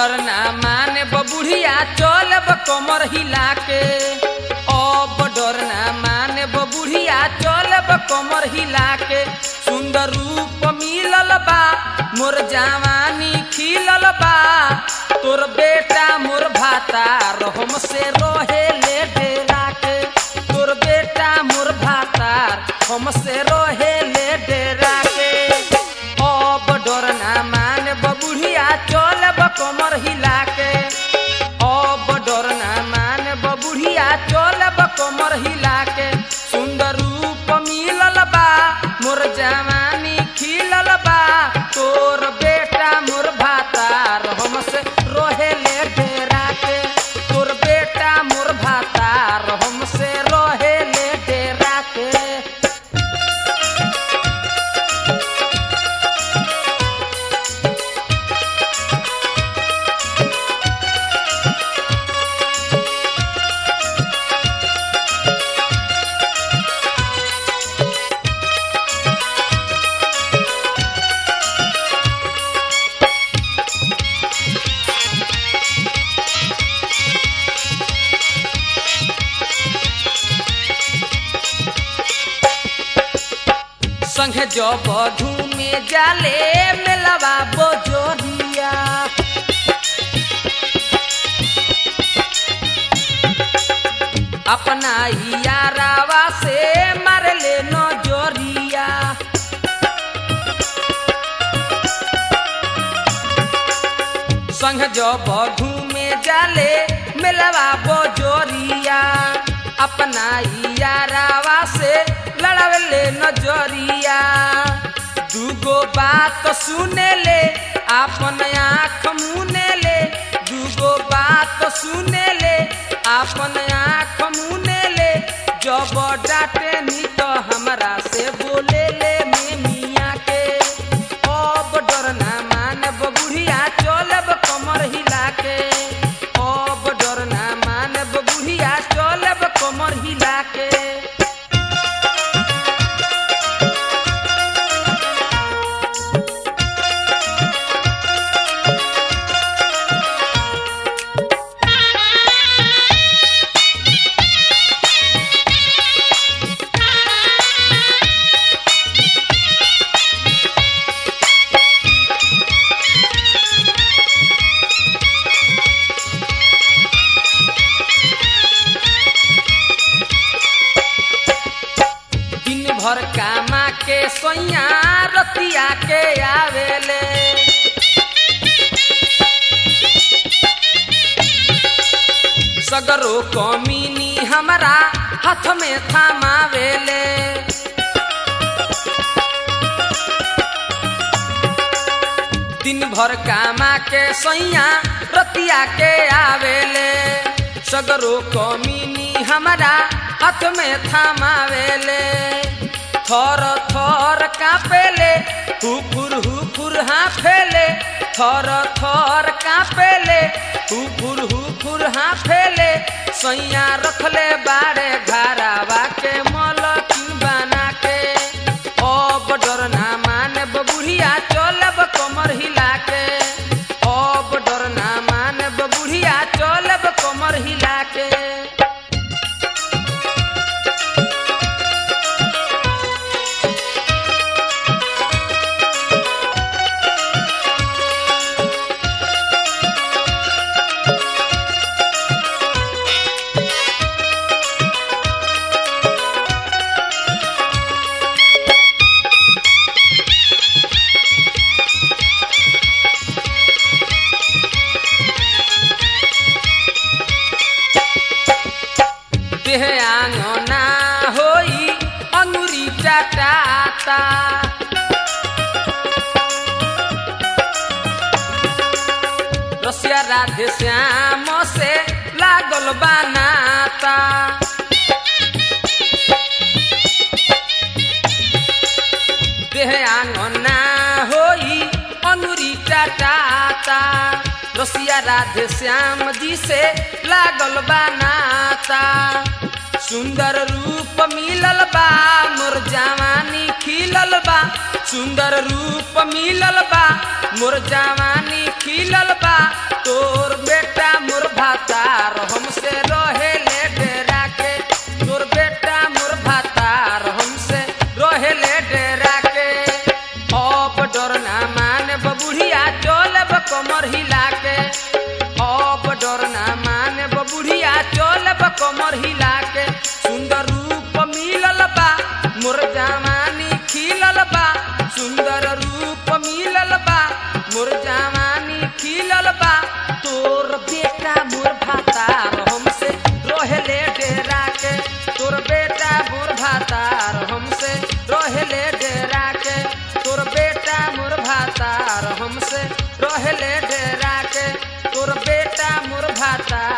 डर ना माने बबुढ़िया चलब कमर हिला के अब डर ना माने बबुढ़िया चलब कमर हिला के सुंदर रूप मिलल बा मोर जवानी खिलल बा तोर बेटा मोर भाता रहम से रहे ले डेरा के तोर बेटा मोर भातार हमसे रहे ले डेरा के अब डर ना मान बबुढ़िया चलब कमर हिला के अब डर ना मान बबुढ़िया चलब कमर हिला के सुंदर रूप मिलल बा मोर जवानी खिलल बा तोर बेटा मोर भातार हमसे रहे ले डेरा के तोर बेटा मोर भातार हमसे रहे ले डेरा के संगे जब घूमे जाले मेलवा बोजोरिया अपना यारावा से मार ले नजरिया संग जब घूमे जाले मेलवा बोजोरिया अपना यारावा से लड़ावले नजरिया दूगो बात सुने ले अपन आँख मुने ले दूगो बात सुने ले अपन आँख मुने ले जब डांटे नी तो हमरा से बोले ले में मियाँ के अब डर ना मानब बुढ़िया चलब कमर हिला के अब डर ना मानब बुढ़िया चलब कमर हिला के दिन भर कामा के सोइया रतिया के आवेले सगरो कमीनी हमरा हाथ में थमावेले दिन भर कामा के सैया रतिया के आवेले सगरो कमीनी हमरा हाथ में थमावेले थर थर कापेले हुफुर हुफुर हाफेले थर थर कापेले हुफुर हुफुर हाफेले सैया रखले बाड़े घरावा के मलकिन बना के अब डर ना माने बुढ़िया चलब कमर हिला के अब डर ना माने बुढ़िया चलब कमर हिला के देह आंगना होई अंगुरी चटाता रसिया राधे श्याम से लागल बनाता देह आंगना होई अंगुरी चटाता रसिया राधे श्याम जी से लागल बनाता सुंदर रूप मिलल बा मोर जवानी खिल खिलल बा सुंदर रूप मिलल बा मोर जवानी खिलल बा तोर बेटा मोर भातार हमसे रहे ले डेरा के तोर बेटा मोर भातार हमसे रहे ले डेरा के अब डर ना माने बुढ़िया चलब कमर हिला के अब डर ना माने बुढ़िया चलब कमर हिला के सुंदर रूप मिलल बा मोर जवानी खिलल बा सुंदर रूप मिलल बा मोर जवानी खिलल बा तोर बेटा मोर भातार हमसे रोहले डेरा के तोर बेटा मोर भातार हमसे रोहले डेरा के तोर बेटा मोर भातार हमसे रोहले डेरा के तोर बेटा मोर भातार